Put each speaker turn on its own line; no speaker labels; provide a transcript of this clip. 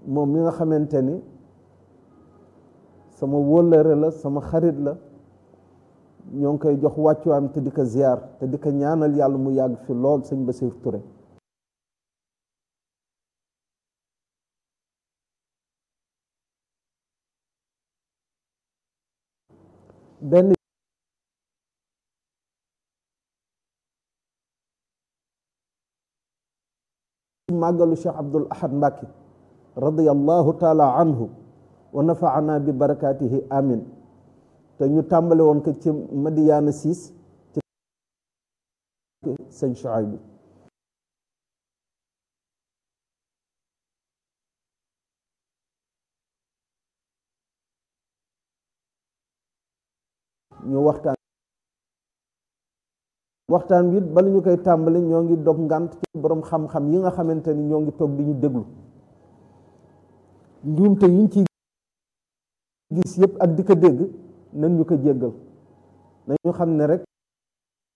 moom mi nga xamante ni sama wóllëre la sama xarit la ñoo ngi koy jox wàccuwaam te di ko ziar te di ko ñaanal yàlla mu yàgg fi lool sëñ Bassirou Touré benn màggalu Cheikh Abdul Ahad Mbàkke radiyallahu taala anhu wa nafaana bi barakaatihi amin te ñu tàmbale woon ko ci Madiyaana siis ci sëñ Shuaybu ñu waxtaan waxtaan bi bala ñu koy tàmbali ñoo ngi dog ngànt ci borom xam-xam yi nga xamante ni ñoo ngi toog di ñu déglu njuumte yiñ ci gis yëpp ak di ko dégg nañ ñu ko jéggal nañu xam ne rek